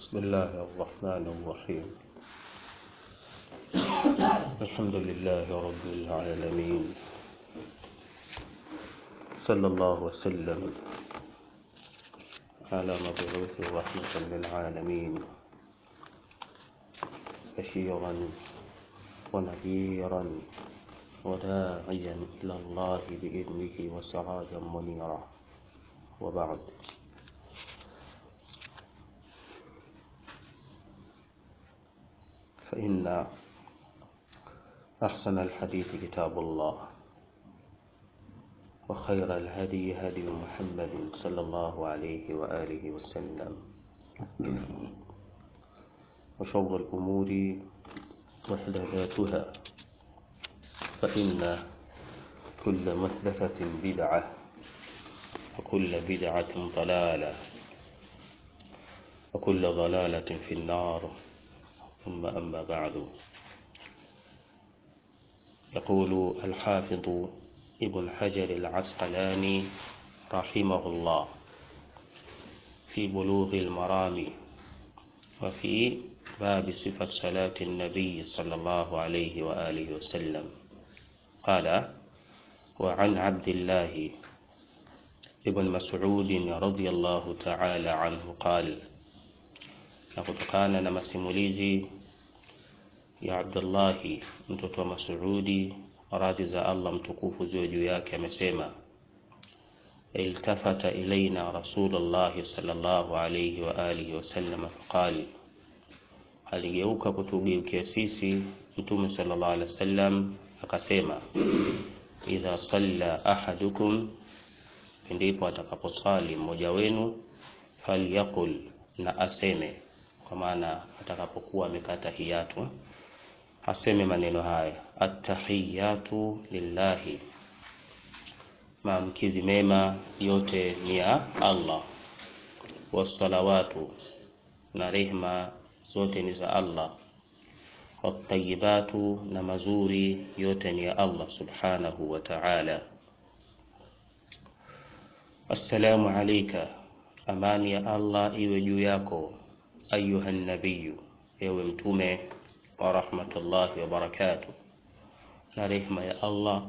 بسم الله الرحمن الرحيم الحمد لله رب العالمين صلى الله وسلم على مبعوث رحمة للعالمين بشيرا ونذيرا وداعيا إلى الله بإذنه وسراجا منيرا وبعد فإن أحسن الحديث كتاب الله وخير الهدي هدي محمد صلى الله عليه وآله وسلم وشر الأمور محدثاتها فإن كل محدثة بدعة وكل بدعة ضلالة وكل ضلالة في النار ثم أما بعد يقول الحافظ ابن حجر العسقلاني رحمه الله في بلوغ المرام وفي باب صفة صلاة النبي صلى الله عليه وآله وسلم قال وعن عبد الله ابن مسعود رضي الله تعالى عنه قال na kutokana na masimulizi ya Abdullahi mtoto wa Mas'udi radhi za Allah mtukufu ziwe juu yake amesema iltafata ilaina Rasulullah sallallahu alayhi wa alihi wasallam faqal aligeuka kutugeukia sisi mtume sallallahu alaihi wasallam akasema idha salla ahadukum ndipo atakaposali mmoja wenu falyakul na aseme kwa maana atakapokuwa amekata hiyatu aseme maneno haya attahiyatu lillahi maamkizi mema yote ni ya Allah wassalawatu na rehma zote ni za Allah watayibatu na mazuri yote ni ya Allah subhanahu wa ta'ala assalamu alayka amani ya Allah iwe juu yako ayuha nabiyu ewe mtume wa rahmatullahi wa barakatuh na rehma ya Allah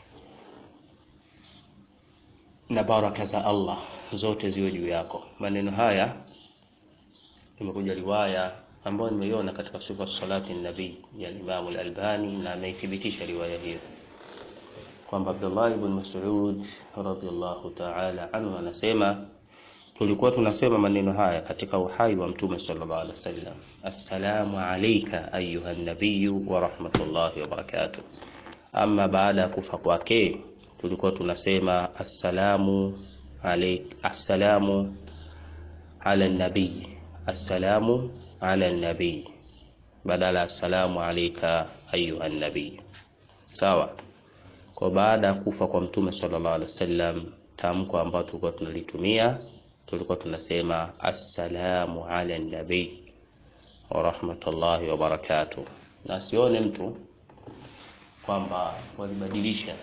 na baraka za Allah zote ziwe juu yako maneno haya imekuja riwaya ambayo nimeiona katika sifa salati nabii ya Imam al-Albani na ameithibitisha riwaya hiyo kwamba Abdullah ibn Mas'ud radhiyallahu ta'ala anhu anasema tulikuwa tunasema maneno haya katika uhai wa mtume sallallahu alaihi wasallam assalamu alayka ayuha nabiyyu wa rahmatullahi wa barakatuh ama baada ya kufa kwake tulikuwa tunasema assalamu alayk assalamu ala nabii assalamu ala nabii badala assalamu alayka ayuha nabii sawa kwa baada ya kufa kwa mtume sallallahu alaihi wasallam tamko ambalo tulikuwa tunalitumia tulikuwa tunasema assalamu ala nabii wa rahmatullahi wa barakatuh na sione mtu kwamba walibadilisha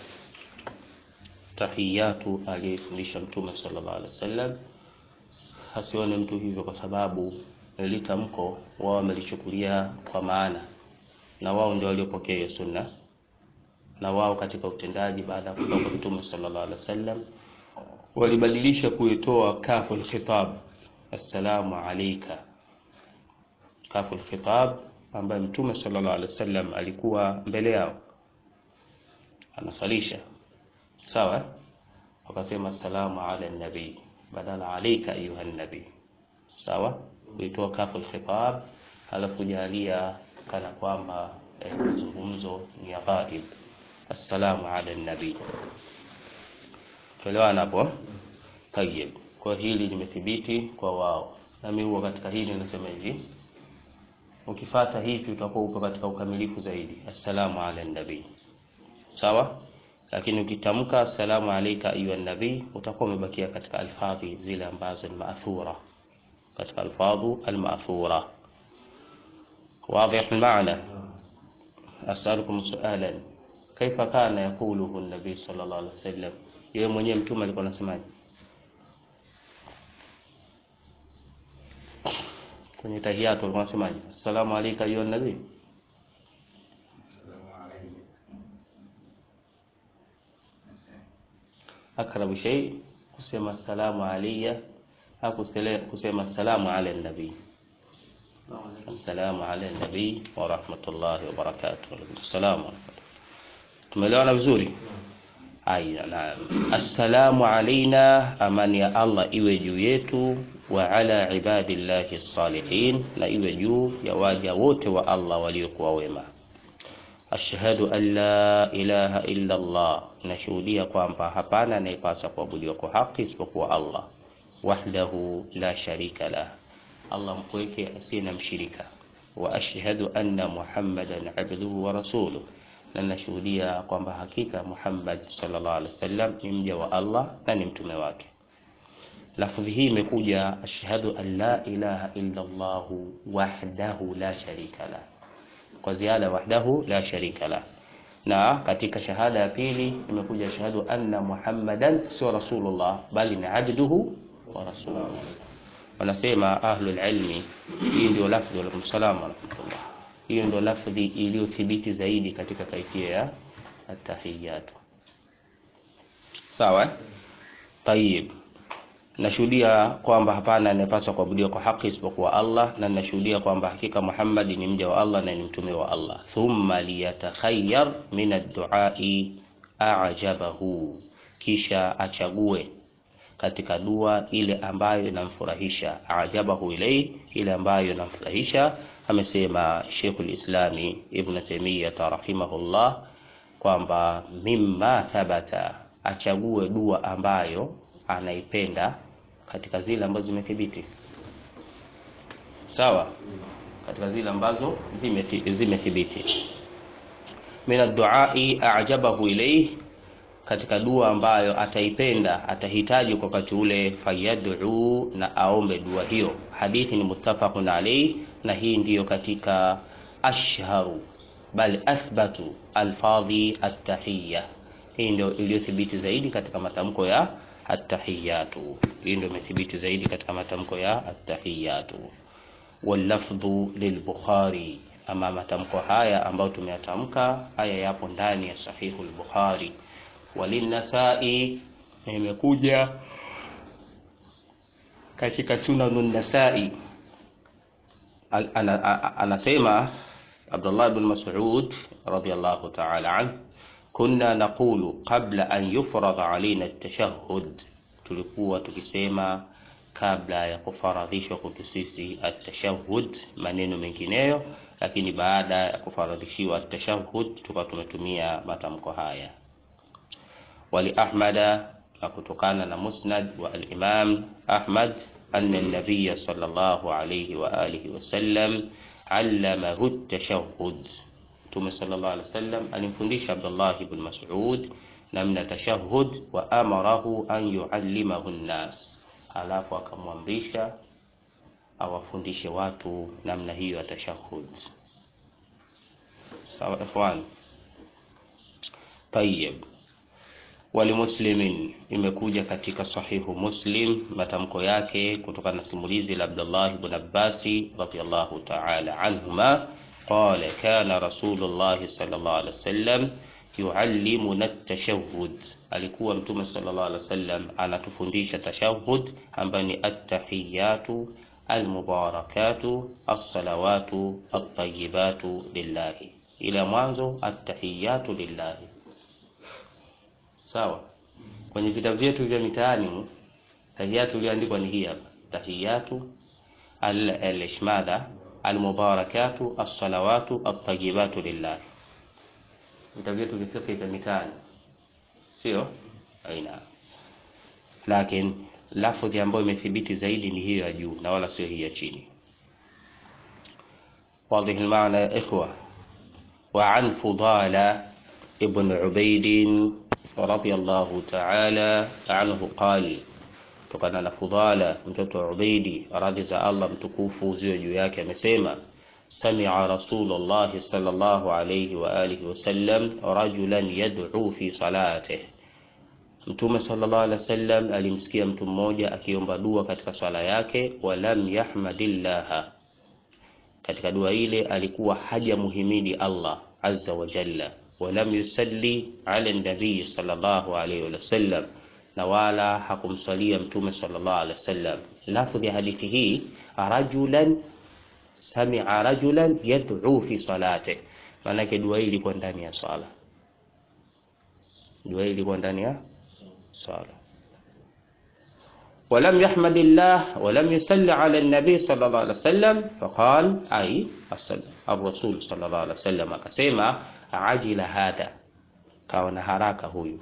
tahiyatu aliyefundisha mtume sallallahu alaihi wasallam asione mtu hivyo kwa sababu litamko wao wamelichukulia kwa maana na wao ndio waliopokea hiyo sunna na wao katika utendaji baada ya kutoka mtume sallallahu alaihi wasallam walibadilisha kuitoa kafu alkhitab assalamu alayka kafu alkhitab ambaye mtume sallallahu alaihi wasallam alikuwa mbele yao anasalisha sawa wakasema assalamu ala nabii badala alayka ayuha nabii sawa kuitoa kafu alkhitab halafu jalia kana kwamba mazungumzo ni ya ghaib assalamu ala nabii tuelewana hapo tayeb kwa hili limethibiti kwa wao nami huwa katika hili nasema hivi ukifata hivi utakuwa uko katika ukamilifu zaidi assalamu ala nabii sawa lakini ukitamka assalamu alayka ayuha nabii utakuwa umebakia katika alfadhi zile ambazo ni maathura katika alfadhu almaathura واضح المعنى أسألكم سؤالا كيف كان يقوله النبي صلى الله عليه وسلم yeye mwenyewe mtume alikuwa anasemaje kwenye tahiyatu walikuwa wanasemaje assalamu alayka ayuha nabii akrabu shay kusema assalamu alayya hakusele kusema assalamu ala nabii assalamu ala nabii wa rahmatullahi wa barakatuh assalamu tumeelewana vizuri aya naam assalamu alaina amani ya allah iwe juu yetu wa ala ibadillahi salihin na iwe juu ya waja wote wa allah waliokuwa wema ashhadu an la ilaha illa allah nashuhudia kwamba hapana anayepasa kuabudiwa kwa haki isipokuwa allah wahdahu la sharika lah allah mpweke asiye na mshirika wa ashhadu anna muhammadan abduhu wa rasuluh na nashuhudia kwamba hakika Muhammad sallallahu alaihi wasallam ni mja wa Allah na ni mtume wake. Lafdhi hii imekuja ashhadu an la ilaha illa Allah wahdahu la sharika la, kwa ziada wahdahu la sharika la. Na katika shahada ya pili imekuja ashhadu anna Muhammadan sio rasulullah bali ni abduhu wa rasuluhu. Wanasema ahlul ilmi, hii ndio lafdhi wa alaikum salaam wa rahmatullah hiyo ndo lafdhi iliyothibiti zaidi katika kaifia ya atahiyatu sawa tayib nashuhudia kwamba hapana anayepaswa kuabudiwa kwa haki isipokuwa allah na nashuhudia kwamba hakika muhammad ni mja wa allah na ni mtume wa allah thumma liyatakhayyar min adduai ajabahu kisha achague katika dua ile ambayo inamfurahisha ajabahu ilai ile ambayo inamfurahisha amesema Sheikhul Islami Ibn Taymiyyah rahimahullah kwamba mimma thabata, achague dua ambayo anaipenda katika zile ambazo zimethibiti. Sawa, katika zile ambazo zimethibiti. Min adduai ajabahu ilayhi, katika dua ambayo ataipenda atahitaji kwa wakati ule, fayad'u, na aombe dua hiyo. Hadithi ni muttafaqun alayhi na hii ndiyo katika ashharu bal athbatu alfadhi attahiyya. Hii ndio iliyothibiti zaidi katika matamko ya attahiyatu. Hii ndio imethibiti zaidi katika matamko ya attahiyatu. Wallafdhu lilbukhari, ama matamko haya ambayo tumeyatamka haya yapo ndani ya sahihu al-Bukhari. Walinasai, imekuja katika sunanun nasai anasema Abdullah ibn Mas'ud radiyallahu ta'ala an kunna naqulu qabla an yufrada alaina at-tashahhud, tulikuwa tukisema kabla ya kufaradhishwa kwetu sisi at-tashahhud, maneno mengineyo, lakini baada ya kufaradhishiwa at-tashahhud tukawa tumetumia matamko haya. Wali Ahmada, na kutokana na musnad wa al-Imam Ahmad أن النبي صلى الله عليه وآله وسلم علمه التشهد ثم صلى الله عليه وسلم alimfundisha Abdullah ibn Mas'ud namna tashahhud wa amarahu an yuallimahu nnas, alafu akamwamrisha awafundishe watu namna hiyo ya tashahhud. Sawa ikhwan, tayyib walimuslimin imekuja katika sahihu Muslim matamko yake kutokana na simulizi la Abdullah ibn Abbasi radhiyallahu ta'ala anhuma qala kana Rasulullah sallallahu alaihi wasallam yuallimuna at-tashahhud, alikuwa Mtume sallallahu alaihi wasallam anatufundisha tashahhud ambayo ni at-tahiyatu almubarakatu as-salawatu at-tayyibatu lillahi, ila mwanzo at-tahiyatu lillahi Sawa, kwenye vitabu vyetu vya mitaani tahiyatu iliyoandikwa ni hii hapa, tahiyatu al-ishmada almubarakatu as-salawatu at-tayyibatu lillah. Vitabu vyetu vya fiqh vya mitaani, sio aina, lakini lafdhi ambayo imethibiti zaidi ni hiyo ya juu na wala sio hii ya chini. Wadhihi al-maana ya ikhwa. Wa an Fudala ibn Ubaid radhiyallahu ta'ala anhu qali, kutokana na Fudala mtoto wa Ubaidi, radhi za Allah mtukufu ziwe juu yake, amesema sami'a Rasulullah sallallahu alayhi wa alihi wasallam rajulan yad'u fi salatihi, Mtume sallallahu alaihi wasallam alimsikia mtu mmoja akiomba dua katika swala yake, walam yahmadillaha, katika dua ile alikuwa hajamuhimidi Allah azza wa jalla, walam yusalli ala nabii sallallahu alayhi wasallam, na wala hakumswalia mtume sallallahu alayhi wasallam. Lafdhi ya hadithi hii rajulan sami'a rajulan yad'u fi salati, maanake dua hii ilikuwa ndani ya swala. Dua hii ilikuwa ndani ya swala. ولم يحمد الله ولم يصلي على النبي صلى الله عليه وسلم فقال أي الرسول صلى الله عليه وسلم akasema ajila hadha, kawa na haraka huyu.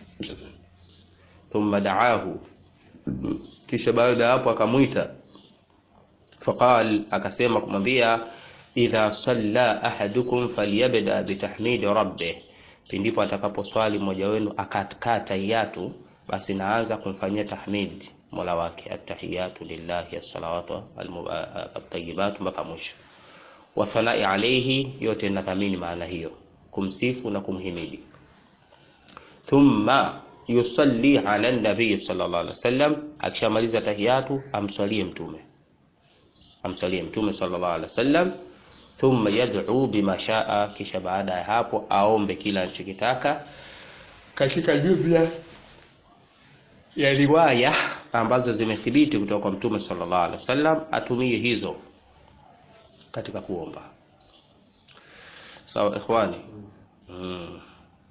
Thumma daahu, kisha baada ya hapo akamwita. Faqal, akasema kumwambia idha salla ahadukum falyabda bitahmidi rabbih, pindipo atakaposwali mmoja wenu akakaa tahiyatu, basi naanza kumfanyia tahmid mola wake, attahiyatu lillahi assalawatu at-tayyibatu mpaka mwisho wa thanai alayhi, yote inathamini maana hiyo, kumsifu na kumhimidi. Thumma yusalli ala nabii sallallahu alaihi wasallam, akishamaliza tahiyatu amswalie mtume, amswalie mtume sallallahu alaihi wasallam. Thumma yad'u bima shaa, kisha baada ya hapo aombe kila anachokitaka katika jumla ya riwaya ambazo zimethibiti kutoka kwa mtume sallallahu alaihi wasallam, atumie hizo katika kuomba. Sawa ikhwani, mm.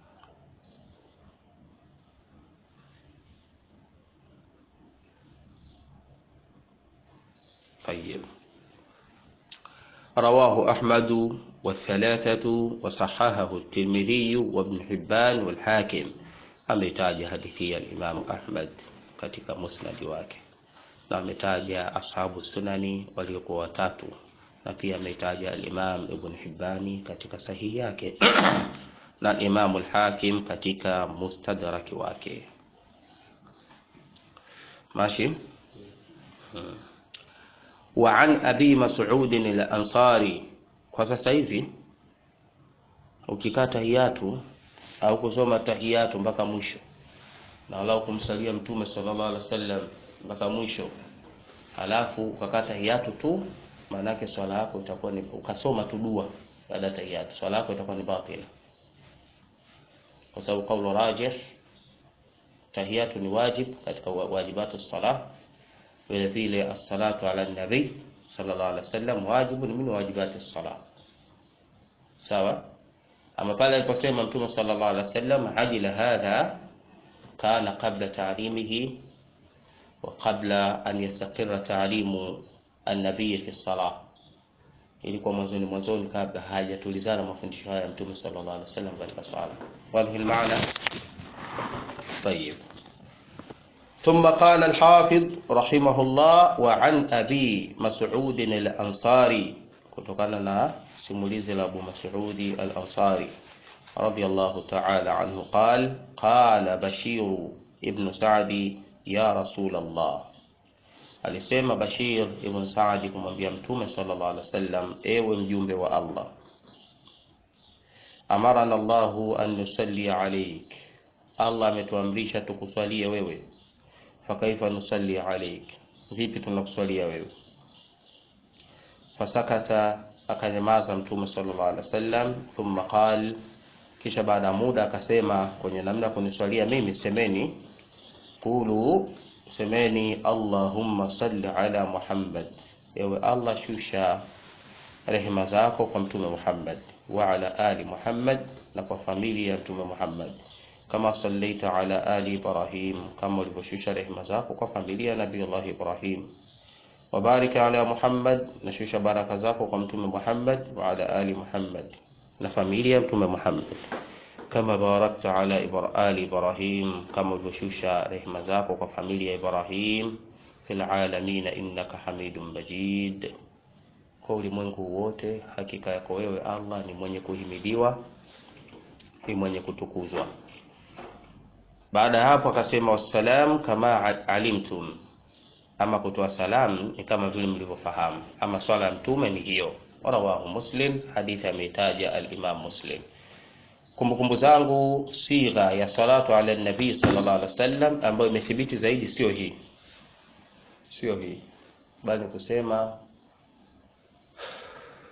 Tayyib. Rawahu Ahmadu والثلاثة وصححه الترمذي وابن حبان والحاكم ametaja hadithi ya Imam Ahmad katika musnadi wake na ametaja ashabu sunani waliokuwa watatu na pia ametaja al-Imam Ibn Hibbani katika sahihi yake na Imam al-Hakim katika mustadraki wake. Mashi hmm. wa an Abi Mas'ud al-Ansari, kwa sasa hivi ukikaa tahiyatu au kusoma tahiyatu mpaka mwisho na walau kumsalia mtume sallallahu alaihi wasallam mpaka mwisho, halafu ukakaa tahiyatu tu, maana yake swala yako itakuwa ni ukasoma tu dua baada ya tahiyatu, swala yako itakuwa ni batila, kwa sababu kaulu rajih, tahiyatu ni wajib katika wajibatu salah. Vile vile as-salatu ala nabi sallallahu alaihi wasallam wajibu ni min wajibati salah, sawa ama pale aliposema Mtume sallallahu alaihi wasallam ajila hadha kana qabla ta'limihi wa qabla an yastaqirra ta'limu an-nabiy fi salah, ilikuwa mwanzoni mwanzoni kabla hajatulizana mafundisho haya ya Mtume sallallahu alaihi wasallam katika swala. Wadhi maana طيب ثم قال الحافظ رحمه الله وعن أبي مسعود الأنصاري kutokana na simulizi la Abu Mas'udi al-Ansari radiyallahu ta'ala anhu qal qala Bashir ibn Sa'di ya Rasul Allah, alisema Bashir ibn Sa'di kumwambia Mtume sallallahu alaihi wasallam, ewe mjumbe wa Allah, amarana Allahu an nusalli alayk, Allah ametuamrisha tukuswalie wewe. Fakaifa nusalli alayk, vipi tunakuswalia wewe? Fasakata, akanyamaza Mtume sallallahu alaihi wasallam. Thumma qal, kisha baada ya muda akasema, kwenye namna kuniswalia mimi semeni, qulu, semeni Allahumma salli ala Muhammad, ewe Allah shusha rehema zako kwa Mtume Muhammad, wa ala ali Muhammad, na kwa familia ya Mtume Muhammad, kama sallaita ala ali Ibrahim, kama ulivyoshusha rehema zako kwa familia ya Nabii Allah Ibrahim wabarik ala Muhammad, nashusha baraka zako kwa mtume Muhammad wa ala ali Muhammad na familia ya mtume Muhammad, kama barakta ala ali Ibrahim, kama ulivyoshusha rehema zako kwa familia ya Ibrahim fil alamin innaka hamidun majid, kwa ulimwengu wote, hakika yako wewe Allah ni mwenye kuhimidiwa, ni mwenye kutukuzwa. Baada ya hapo akasema wassalam kama alimtum ama kutoa salamu ni kama vile mlivyofahamu, ama swala ya mtume ni hiyo. Rawahu Muslim, hadithi ameitaja al-Imam Muslim. Kumbukumbu zangu sigha ya salatu ala nabii sallallahu alaihi wasallam ambayo imethibiti zaidi sio hii, sio hii, bali kusema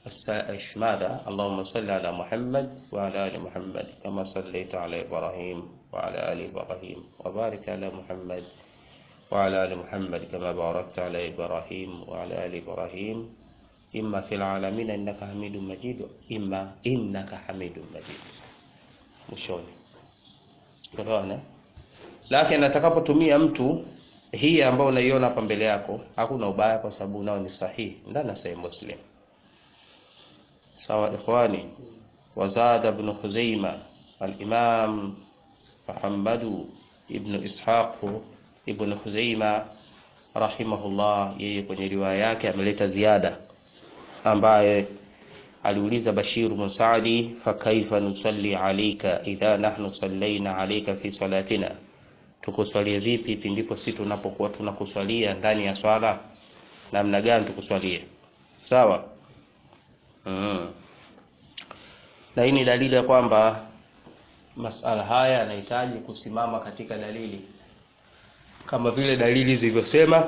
السائش ماذا اللهم صل على محمد وعلى آل محمد كما صليت على إبراهيم وعلى آل إبراهيم وبارك على محمد وعلى آل محمد كما باركت على إبراهيم وعلى آل إبراهيم إما في العالمين إنك حميد مجيد إما إنك حميد مجيد mwishoni unaona lakini atakapotumia mtu hii ambayo unaiona hapa mbele yako hakuna ubaya kwa sababu nao ni sahihi ndani ya sahih muslim sawa ikhwani wazada ibn khuzaima al-imam muhammad ibn ishaq ibn khuzaima rahimahullah yeye kwenye riwaya yake ameleta ziada ambaye aliuliza Bashir bin Saadi fakaifa nusalli alayka idha nahnu sallaina alayka fi salatina tukuswalie vipi pindipo sisi tunapokuwa tunakuswalia ndani ya swala namna gani tukuswalie sawa mm. na hii ni dalili ya kwamba masala haya yanahitaji kusimama katika dalili kama vile dalili zilivyosema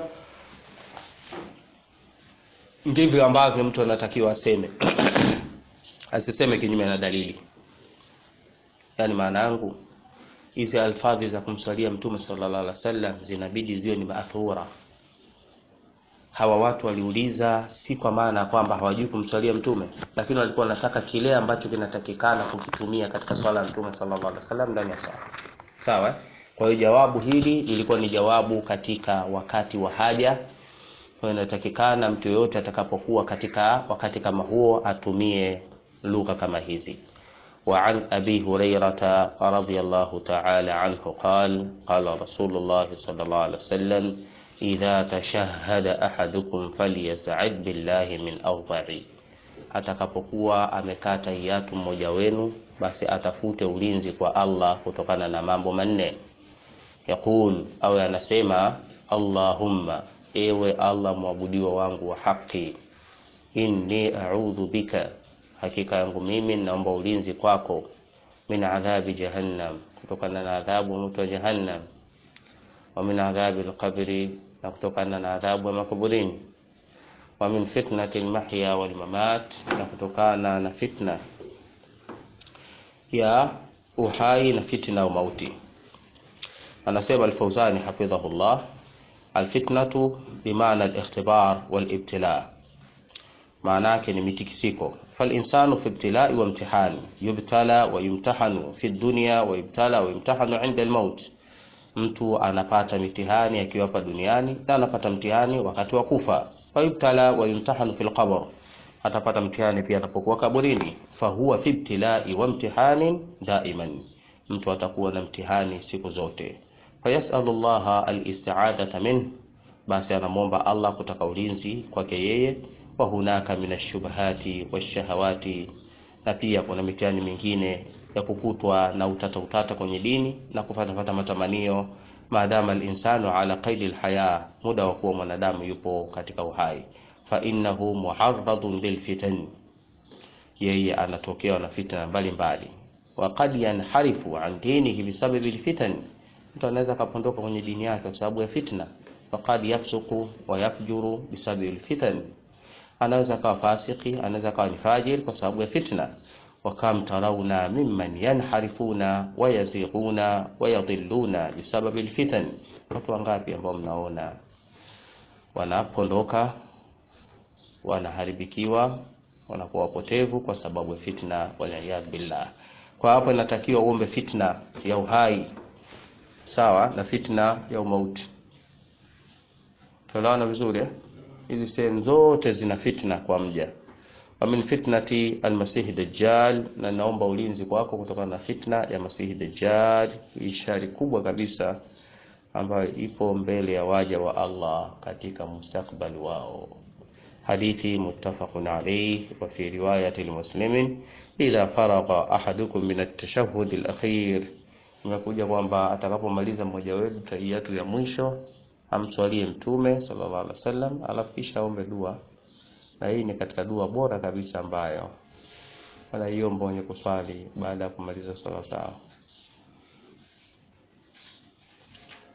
ndivyo ambavyo mtu anatakiwa aseme asiseme kinyume na dalili yaani maana yangu hizi alfadhi za kumswalia mtume sallallahu alaihi wasallam zinabidi ziwe ni maathura hawa watu waliuliza si kwa maana ya kwamba hawajui kumswalia mtume lakini walikuwa wanataka kile ambacho kinatakikana kukitumia katika swala ya mtume sallallahu alaihi wasallam ndani ya swala sawa kwa hiyo jawabu hili lilikuwa ni jawabu katika wakati wa haja kwa hiyo inatakikana mtu yoyote atakapokuwa katika wakati kama huo atumie lugha kama hizi وعن أبي هريرة رضي الله تعالى عنه قال قال رسول الله صلى الله عليه وسلم إذا تشهد أحدكم فليسعد بالله من أربع atakapokuwa amekaa tahiyatu mmoja wenu basi atafute ulinzi kwa Allah kutokana na mambo manne yaqul au anasema Allahumma ewe Allah mwabudiwa wangu wa haki inni a'udhu bika hakika yangu mimi naomba ulinzi kwako min adhabi jahannam kutokana na adhabu moto wa jahannam wa min adhabi alqabri na kutokana na adhabu ya makaburini wa min fitnati almahya walmamat na kutokana na fitna ya uhai na fitna ya mauti anasema al-Fawzani hafidhahullah alfitnatu bimaana alikhtibar walibtila maana yake ni mitikisiko falinsanu fi ibtilai wa imtihani yubtala wa yumtahanu fi dunya wa yubtala wa yumtahanu inda almaut mtu anapata mitihani akiwa hapa duniani na anapata mtihani wakati wa kufa wa yubtala wa yumtahanu fi alqabr atapata mtihani pia atapokuwa kaburini fahuwa fi ibtilai wa imtihanin daiman mtu atakuwa na mtihani siku zote fayasalu llaha alisti'adata min basi anamwomba Allah kutaka ulinzi kwake yeye wa hunaka min ashubahati washahawati na pia kuna mitihani mingine ya kukutwa na utata utata kwenye dini na kufatafata matamanio maadama alinsanu ala qaidi alhaya muda wa kuwa mwanadamu yupo katika uhai fa innahu muharradun lilfitan yeye anatokewa na fitna mbalimbali wa qad yanharifu an dinihi bisababi alfitan mtu anaweza kapondoka kwenye dini yake kwa sababu ya fitna faqad yafsuku wa yafjuru bisababi alfitan anaweza kawa fasiki anaweza kawa ni fajir kwa sababu ya fitna wakam tarawna mimman yanharifuna wayazighuna wayadhilluna bisababi alfitan watu wangapi ambao mnaona wanapondoka wanaharibikiwa wanakuwa wapotevu kwa sababu ya fitna waliyadh billah kwa hapo inatakiwa uombe fitna ya uhai sawa na fitna ya umauti tunaona vizuri eh? hizi sehemu zote zina fitna kwa mja wa min fitnati almasihi dajjal na naomba ulinzi kwako kutokana na fitna ya masihi dajjal ishari kubwa kabisa ambayo ipo mbele ya waja wa Allah katika mustakbali wao hadithi muttafaqun alayh wa fi riwayati muslimin idha faragha ahadukum min at-tashahhud al-akhir imekuja kwamba atakapomaliza mmoja wetu tahiyatu ya mwisho amswalie mtume sallallahu alaihi wasallam alafu kisha aombe dua na hii ni katika dua bora kabisa ambayo wanaiomba wenye kuswali baada ya kumaliza swala sawa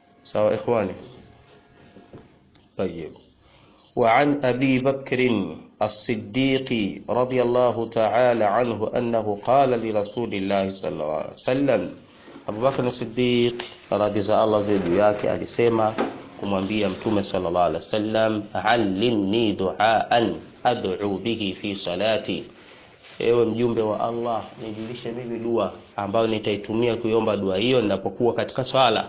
sawa ikhwani طيب وعن أبي بكر الصديق رضي الله تعالى عنه أنه قال لرسول الله صلى الله عليه وسلم Abu Bakr as-Siddiq radhi za Allah ziwe juu yake alisema kumwambia Mtume sallallahu alaihi wasallam, allimni duaan ad'u bihi fi salati, ewe mjumbe wa Allah, nijulishe mimi dua ambayo nitaitumia kuiomba dua hiyo ninapokuwa katika swala.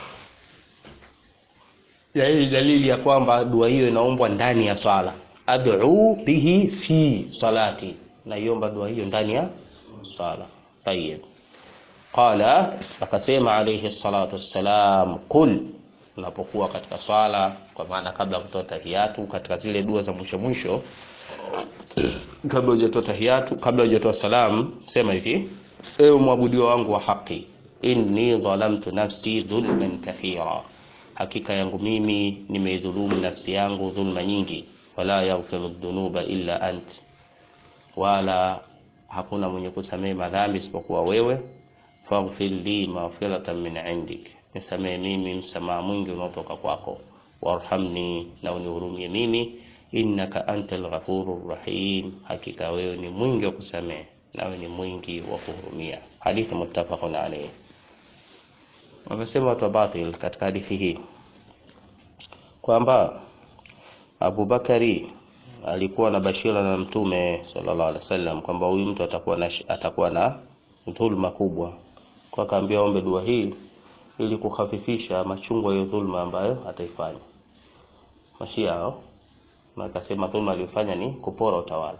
Ya hii dalili ya kwamba dua hiyo inaombwa ndani ya swala. Ad'u bihi fi salati, naiomba dua hiyo ndani ya swala. Tayyib. Qala, akasema alayhi salatu wassalam, qul, unapokuwa katika swala, kwa maana kabla ya kutoa tahiyatu, katika zile dua za mwisho mwisho, kabla hujatoa tahiyatu, kabla hujatoa salam, sema hivi: ewe mwabudiwa wangu wa haki, inni dhalamtu nafsi dhulman kathira, hakika yangu mimi nimeidhulumu nafsi yangu dhulma nyingi, wala yaghfiru dhunuba illa ant, wala hakuna mwenye kusamehe madhambi isipokuwa wewe faghfir li maghfiratan min indik, nisamehe mimi msamaha mwingi unaotoka kwako. Warhamni, na unihurumie mimi. Innaka antal ghafurur rahim, hakika wewe ni mwingi wa kusamehe nawe ni mwingi wa kuhurumia. Hadithi muttafaqun alayhi. Wamesema watu wa batil katika hadithi hii kwamba Abu Bakari alikuwa na bashira na Mtume sallallahu alaihi wasallam kwamba huyu mtu atakuwa na atakuwa na dhulma kubwa kwa akaambia ombe dua hii ili kukhafifisha machungu ya dhulma ambayo ataifanya. Mashia hao na akasema dhulma aliyofanya ni kupora utawala.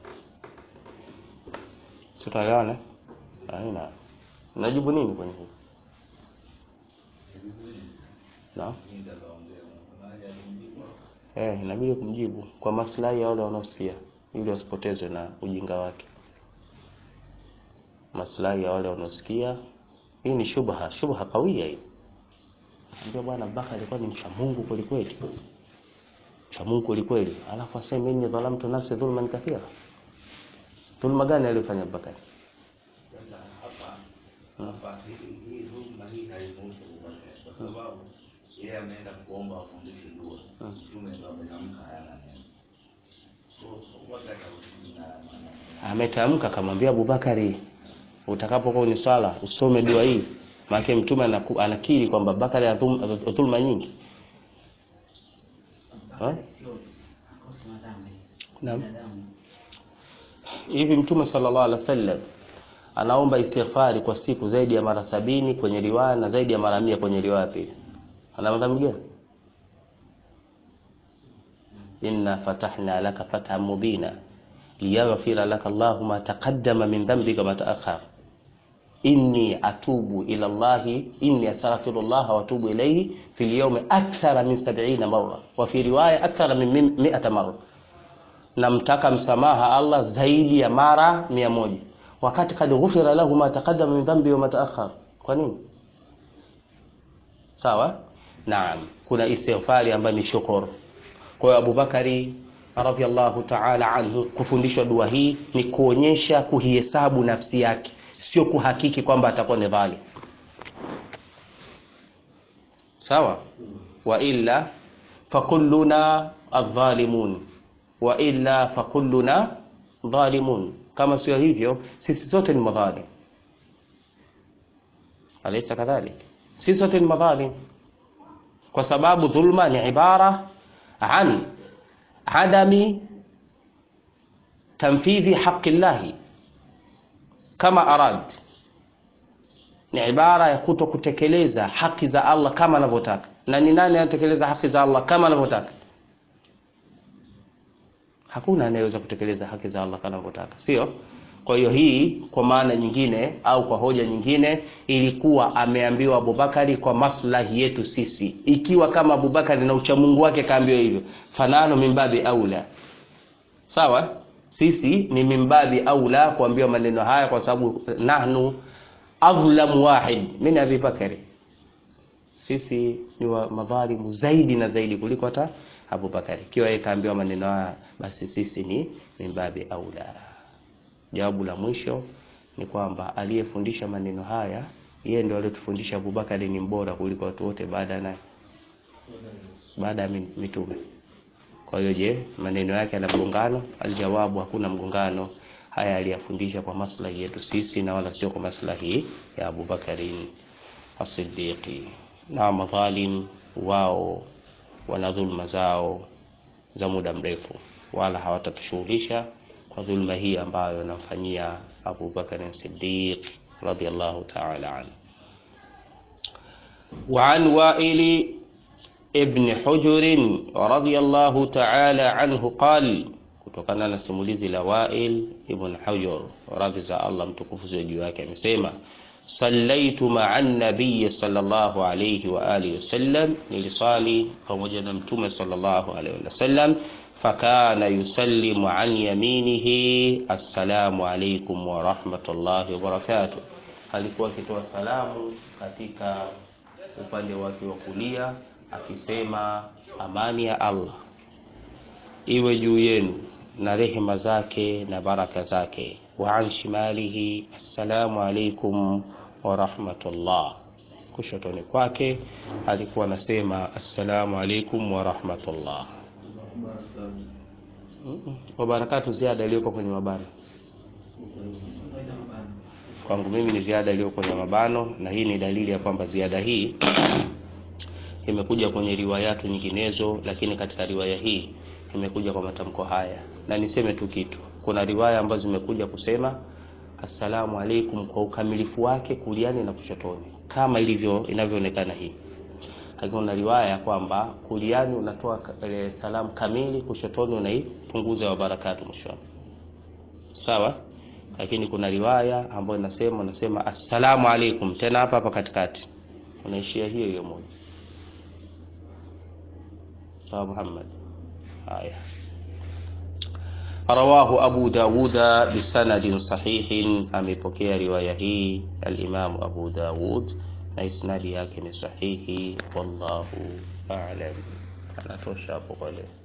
Si tunaelewana? Haina. Najibu nini kwenye hili? Na? Eh, inabidi kumjibu kwa maslahi ya wale wanaosikia ili wasipotezwe na ujinga wake maslahi ya wale wanaosikia. Hii ni shubha, shubha kawia hii. Ambia bwana Bakari alikuwa ni mcha Mungu kweli kweli, mcha Mungu kweli kweli, alafu aseme inni dhalamtu nafsi dhulman kathira. Dhulma gani aliyofanya Bakari? Ametamka akamwambia Abubakari utakapokuwa ni swala usome dua hii, maana mtume anakiri kwamba Bakari ana dhulma nyingi. Naam, hivi mtume sallallahu alaihi wasallam anaomba istighfari kwa siku zaidi ya mara sabini kwenye riwaya na zaidi ya mara mia kwenye riwaya pili. Ana madhambi gani? Inna fatahna laka fathan mubina liyaghfira laka Allahu ma taqaddama min dhanbika ma ta'akhkhar inni atubu ila Allahi inni astaghfiru Allah wa atubu ilayhi fil yawmi akthara min 70 marra wa fi riwaya akthara min 100 marra, namtaka msamaha Allah zaidi ya mara mia moja wakati kad ghufira lahu ma taqaddama min dhanbi wa ma ta'akhkhar. Kwa nini? Sawa, naam, kuna istighfari ambayo ni shukuru. Kwa hiyo Abubakari radhiallahu ta'ala anhu kufundishwa dua hii ni kuonyesha kuhihesabu nafsi yake, sio kuhakiki kwamba atakuwa ni dhalim. Sawa, wa illa fakulluna adh-dhalimun wa illa fakulluna dhalimun, kama sio hivyo sisi sote ni madhalim. Alaysa kadhalik? Sisi sote ni madhalim, kwa sababu dhulma ni ibara an adami tanfidhi haqi llahi kama arad, ni ibara ya kuto kutekeleza haki za Allah kama anavyotaka. Na ni nani anatekeleza haki za Allah kama anavyotaka? Hakuna anayeweza kutekeleza haki za Allah kama anavyotaka, sio? Kwa hiyo hii kwa maana nyingine au kwa hoja nyingine ilikuwa ameambiwa Abubakari kwa maslahi yetu sisi. Ikiwa kama Abubakari na uchamungu wake kaambiwa hivyo, fanano mimbabi aula, sawa. Sisi ni mimbabi aula kuambiwa maneno haya, kwa sababu nahnu adhlamu wahid min Abi Bakari, sisi ni wa madhalimu zaidi na zaidi kuliko hata Abubakari. Ikiwa yeye kaambiwa maneno haya, basi sisi ni mimbabi aula. Jawabu la mwisho ni kwamba aliyefundisha maneno haya yeye ndio aliyotufundisha Abubakari ni mbora kuliko watu wote baada ya baada ya mitume. Kwa hiyo je, maneno yake yana mgongano? Aljawabu, hakuna mgongano. Haya aliyafundisha kwa maslahi yetu sisi na wala sio kwa maslahi ya Abubakarin As-Siddiqi. Na madhalim wao wana dhulma zao za muda mrefu, wala hawatatushughulisha kwa dhulma hii ambayo anamfanyia Abu Bakar Siddiq radhiyallahu ta'ala anhu. Wa an Wa'il ibn Hujr radhiyallahu ta'ala anhu qala, kutokana na simulizi la Wa'il ibn Hujr radhi za Allah mtukufu ziwe juu yake, amesema sallaitu ma'a an-nabiy sallallahu alayhi wa alihi wasallam, nilisali pamoja na mtume sallallahu alayhi wasallam fakana yusallimu an yaminihi assalamu alaikum wa rahmatullahi wa barakatuh, alikuwa akitoa salamu katika upande wake wa kulia akisema amani ya Allah iwe juu yenu na rehema zake na baraka zake. Wa an shimalihi assalamu alaikum wa rahmatullah, kushotoni kwake alikuwa anasema assalamu alaikum wa rahmatullah wa barakatu ziada iliyoko kwenye mabano kwangu mimi ni ziada iliyo kwenye mabano, na hii ni dalili ya kwamba ziada hii imekuja kwenye riwayatu nyinginezo, lakini katika riwaya hii imekuja kwa matamko haya. Na niseme tu kitu, kuna riwaya ambazo zimekuja kusema assalamu alaikum kwa ukamilifu wake kuliani na kushotoni, kama ilivyo inavyoonekana hii hakuna riwaya kwamba kuliani unatoa e, salamu kamili, kushotoni unaipunguza wa barakatu mwishoni, sawa. Lakini kuna riwaya ambayo inasema unasema assalamu alaikum, tena hapa hapa katikati unaishia hiyo hiyo moja, sawa Muhammad. Haya, rawahu Abu Dawuda bisanadin sahihin, amepokea riwaya hii al-Imam Abu Dawud na isnadi yake ni sahihi. Wallahu a'lam. Anatosha hapo kwa leo.